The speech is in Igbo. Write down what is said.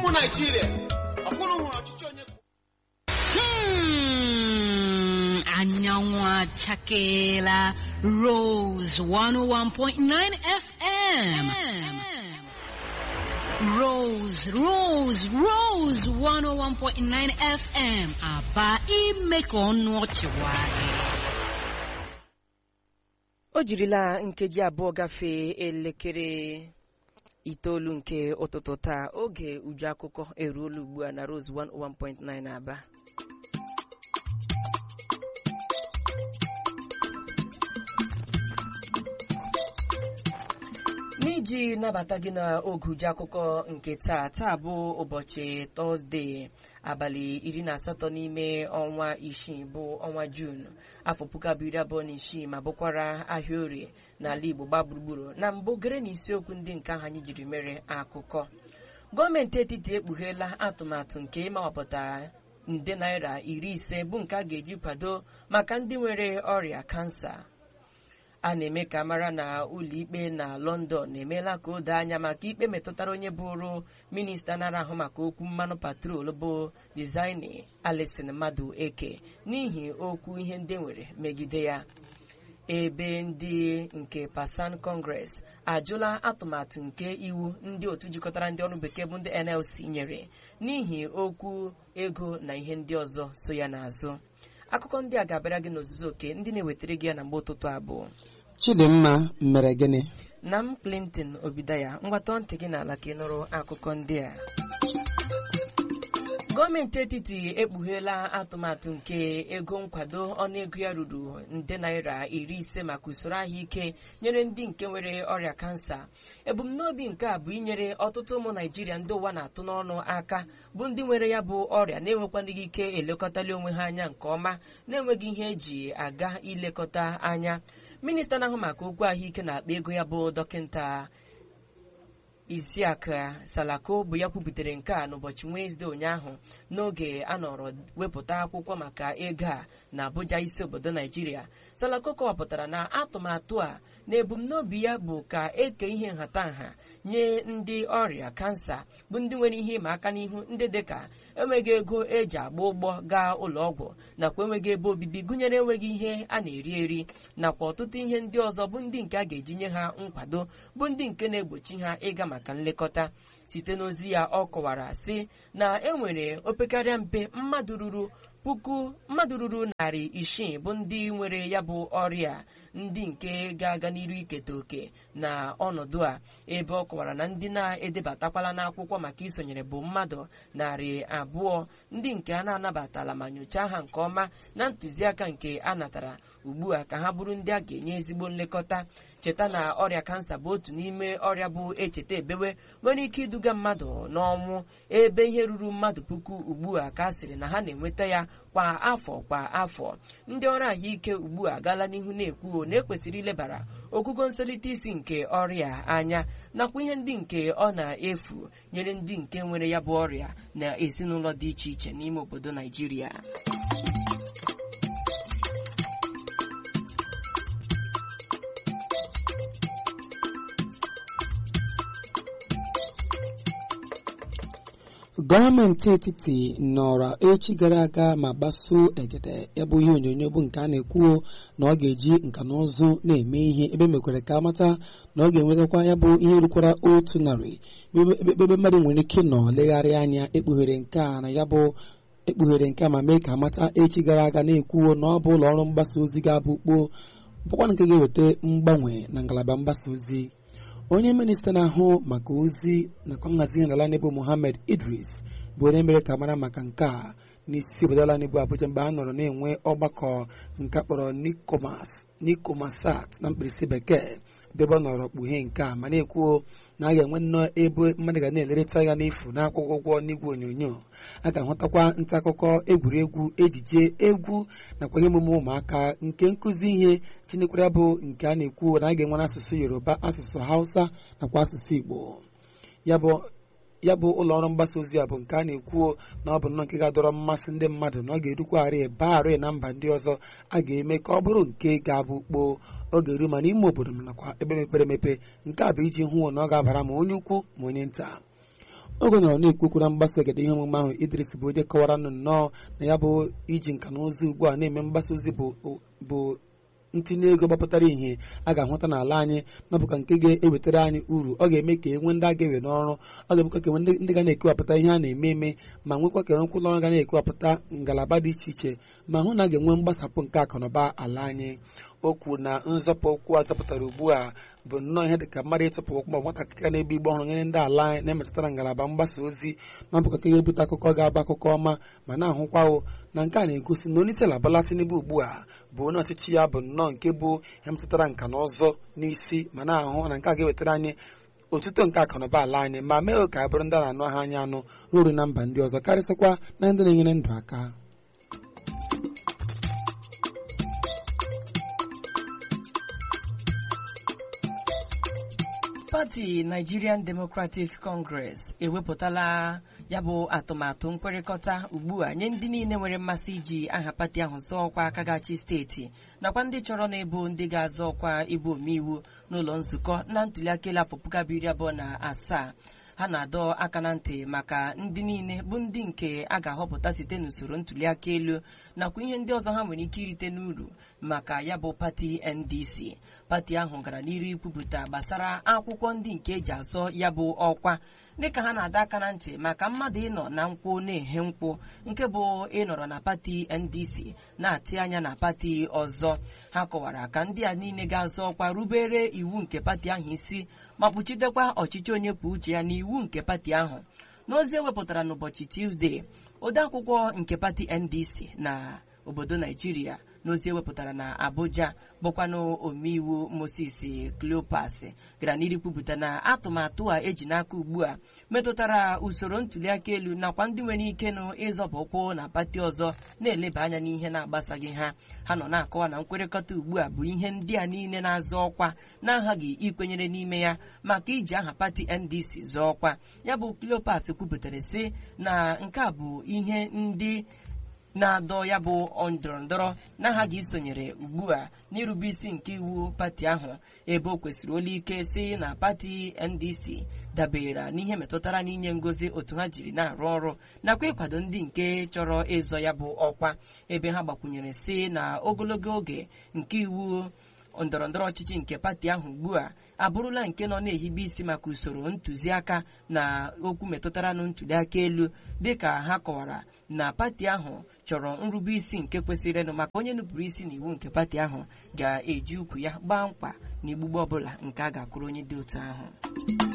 ụmụ naijiria ọkwụrụ hụrụ ọchịchị onye kwuo Hmm, anyanwụ achakeela Rose 101.9 FM. Rose, Rose, Rose 101.9 FM. Aba ime ka ọnụ ọchị nwayọọ. o jirila nkeji abụọ gafee elekere itoolu nke ụtụtụ taa oge uju akụkọ eruola ugbu a na Rose 101.9 Aba n'iji nabata gị n'oge uju akụkọ nke taa taa bụ ụbọchị tọzdee abalị iri na asatọ n'ime ọnwa isii bụ ọnwa juun afọ puku abụọ iri abụọ na isii ma bụkwara ahịa orie n'ala igbo gba gburugburu na mbụ gere na isiokwu ndị nke ahụ anyị jiri mere akụkọ gọọmenti etiti ekpugheela atụmatụ nke ịmawapụta nde naira iri ise bụ nke a ga-eji kwado maka ndị nwere ọrịa kansa a na-eme ka mara na ụlọikpe na lọndọn emeela ka o doo anya maka ikpe metụtara onye bụrụ minista nara ahụ maka okwu mmanụ patrol bụ dizaini alison mmadụ eke n'ihi okwu ihe ndị nwere megide ya ebe ndị nke pasan kọngres ajụla atụmatụ nke iwu ndị otu jikọtara ndị ọrụ bekee bụ ndị nlc nyere n'ihi okwu ego na ihe ndị ọzọ so ya n'azụ akụkọ ndị a ga-abịara gị n'ozuzu oke ndị na-ewetara gị ya na mgbe ụtụtụ abụọ chidimma mere gịnị na m clinton obidaya mgbatọ ntị gị n'ala ka ị nụrụ akụkọ ndị a gọọmenti etiti ekpugheela atụmatụ nke ego nkwado ọnụego ya ruru nde naira iri ise maka usoro ahụike nyere ndị nke nwere ọrịa kansa ebumnobi nke a bụ inyere ọtụtụ ụmụ naijiria ndị ụwa na-atụ n'ọnụ aka bụ ndị nwere ya bụ ọrịa na-enwekwanaghị ike elekọtali onwe ha anya nke ọma na-enweghị ihe eji aga ilekọta anya minista na-ahụ maka okwu ahụike na-akpa ego ya bụ dọkịta isiaka salako bụ ya kwuputere nke a n'ụbọchị wenezdee ụnyaahụ n'oge a nọrọ wepụta akwụkwọ maka ego a na abuja isi obodo naijiria salako kọwapụtara na atụmatụ a na ebumnobi ya bụ ka eke ihe nhatanha nye ndị ọrịa kansa bụ ndị nwere ihe ịma aka n'ihu ndị dịka enweghị ego eji agba ụgbọ gaa ụlọ ọgwụ nakwa enweghị ebe obibi gụnyere enweghị ihe a na-eri eri nakwa ọtụtụ ihe ndị ọzọ bụ ndị nke a ga-eji nye ha nkwado bụ ndị nke na-egbochi ha ịga maka nlekọta site n'ozi ya ọ kọwara sị na enwere opekarịa mpe mmadụ ruru puku mmadụ ruru narị isii bụ ndị nwere ya bụ ọrịa ndị nke ga-aga n'iru iketa oke na ọnọdụ a ebe ọ kọwara na ndị na-edebatakwala n'akwụkwọ maka isonyere bụ mmadụ narị abụọ ndị nke a na-anabatala ma nyochaa ha nke ọma na ntụziaka nke a natara ugbu a ka ha bụrụ ndị a ga-enye ezigbo nlekọta cheta na ọrịa kansa bụ otu n'ime ọrịa bụ echeta ebewe nwere ike iduga mmadụ n'ọnwụ ebe ihe ruru mmadụ puku ugbu a ka a sịrị na ha na-enweta ya kwa afọ kwa afọ ndị ọrụ ahụike ugbu a gaala n'ihu na-ekwu na ekwesịrị ilebara ogugo nselite isi nke ọrịa anya nakwa ihe ndị nke ọ na-efu nyere ndị nke nwere ya bụ ọrịa na ezinụlọ dị iche iche n'ime obodo naijiria gọọmenti etiti nọrọ echi gara aga ma gbasuo egede ya bụ ihe onyonyo bụ nke a na-ekwuo na ọ ga-eji nka na ụzụ na-eme ihe ebe mekwere ka amata na ọ ga-enwetakwa ya bụ ihe rukwara otu narị ebe mmadụ nwere ike nọ legharịa anya ekpughere nke a na ya bụ ekpughere nke a ma mee ka amata echi gara aga na-ekwuo na ọ bụ ụlọ ọrụ mgbasa ozi ga-abụ kpoo bụkwa nke ga-eweta mgbanwe na ngalaba mgbasa ozi onye minista na-ahụ maka ozi nakwa nhazi ihe n'ala n'ebu Mohammed Idris bụ onye mere ka mara maka nke a n'isi obodo ala n'ebu Abuja mgbe a nọrọ na-enwe ọgbakọ nke akpọrọ Nikomasat na mkpirisi bekee ebe ọ nọrọ kpughe nke a ma na-ekwuo na a ga-enwe nnọọ ebe mmadụ ga na-eleretụ anya n'efu na-akwụkwọ ụgwọ n'igwe onyonyo a ga-ahụtakwa nta akụkọ egwuregwu ejije egwu nakwa ihe emume ụmụaka nke nkụzi ihe chinekwara bụ nke a na-ekwu na a ga-enwe n'asụsụ Yoruba asụsụ Hausa nakwa asụsụ Igbo ya bụ ya bụ ụlọ ọrụ mgbasa ozi a bụ nke a na-ekwuo na ọ bụ nnọọ nke ga-adọrọ mmasị ndị mmadụ na ọ ga-erukwarị baarị na mba ndị ọzọ a ga-eme ka ọ bụrụ nke ga-abụ kpoo oge eru ma n'ime obodo nakwa ebe mepere emepe nke a bụ iji hụ na ọ ga-abara ma onye ukwu ma onye nta oge nọrọ na-ekwu okwu na mgbasa ogede ihe omume ahụ Idris bụ onye kọwara nụ nnọọ na ya bụ iji nka na ụzụ ugbu a na-eme mgbasa ozi bụ bụ ntinye ego gbapụtara ihe a ga-ahụta n'ala anyị na bụka nke ga-ewetara anyị uru ọ ga-eme ka enwe ndị a ga-ewe n'ọrụ ọ ga-emekwa ka enwe ndị ga na-ekewapụta ihe a na-eme eme ma nwekwa ka enwekwa ụlọ ọrụ ga na-ekewapụta ngalaba dị iche iche ma hụ na a ga-enwe mgbasapụ nke akụnụba ala anyị o kwuru na nzọpụ okwu a zọpụtara ugbu a bụ nnọọ ihe dị ka mmadụ ịtụpụ okwu ma nwatakịrị ga na-ebu igbe ọhụrụ nyere ndị ala anyị na-emetụtara ngalaba mgbasa ozi na bụka nke ga-ebute akụkọ ga-abụ akụkọ ọma ma na-ahụkwawo na nke a na-egosi na onye isi ala Bola Tinubu ugbu a bụ onye ọchịchị ya bụ nnọọ nke bụ ihe metụtara nka na ụzọ n'isi ma na-ahụ na nke a ga-ewetara anyị otuto nke akụnụba ala anyị ma mee ka a bụrụ ndị a na-anụ aha anyị anụ ruo na mba ndị ọzọ karịsịkwa na ndị na-enyere ndụ aka pati Nigerian Democratic Congress ewepụtala ya bụ atụmatụ nkwekọrịta ugbu a nye ndị niile nwere mmasị iji aha pati ahụ zọọ ọkwa aka gachi steeti nakwa ndị chọrọ na ebo ndị ga-azọ ọkwa ịbụ omeiwu n'ụlọ nzukọ na ntuliaka elu afọ puku abụọ iri abụọ na asaa ha na-adọ aka na ntị maka ndị niile bụ ndị nke a ga-ahọpụta site n'usoro ntuliaka elu nakwa ihe ndị ọzọ ha nwere ike irite n'uru maka ya bụ pati NDC pati ahụ gara n'iru ikwupụta gbasara akwụkwọ ndị nke eji azọ ya bụ ọkwa dịka ha na-adọ aka na ntị maka mmadụ ịnọ na nkwụ na-ehe nkwụ nke bụ ịnọrọ na pati NDC na-atị anya na pati ọzọ ha kọwara ka ndị a niile ga-azọ ọkwa rubere iwu nke pati ahụ isi ma kpuchidekwa ọchịchị onye kwuo uche ya n'iwu nke pati ahụ n'ozi ewepụtara n'ụbọchị Tuzdee odeakwụkwọ nke pati NDC na obodo Naijiria n'ozi ewepụtara na Abuja bụkwanụ omeiwu Moses Cleopas gara n'iru kwupụta na atụmatụ a eji n'aka ugbu a metụtara usoro ntuliaka elu nakwa ndị nwere ike nụ ịzọba ụkwụ na pati ọzọ na-eleba anya n'ihe na-agbasaghị ha ha nọ na-akọwa na nkwekọrịta ugbu a bụ ihe ndị a niile na-azọ ọkwa na-aghaghị ikwenyere n'ime ya maka iji aha pati NDC zọọ ọkwa ya bụ Cleopas kwupụtara sị na nke a bụ ihe ndị na-adọ ya bụ ndọrọndọrọ na-aghaghị isonyere ugbu a n'irube isi nke iwu pati ahụ ebe o kwesịrị olu ike si na pati NDC dabere n'ihe metụtara n'inye ngozi otu ha jiri na-arụ ọrụ nakwa ịkwado ndị nke chọrọ ịzọ ya bụ ọkwa ebe ha gbakwunyere si na ogologo oge nke iwu ndọrọndọrọ ọchịchị nke pati ahụ ugbu a abụrụla nke nọ na-ehibe isi maka usoro ntụziaka na okwu metụtara na ntuliaka elu dịka ha kọwara na pati ahụ chọrọ nrube isi nke kwesịrịnụ maka onye nupụrụ isi n'iwu nke pati ahụ ga-eji ukwu ya gbaa mkpa na igbugbo ọbụla nke a ga-akụrụ onye dị otu ahụ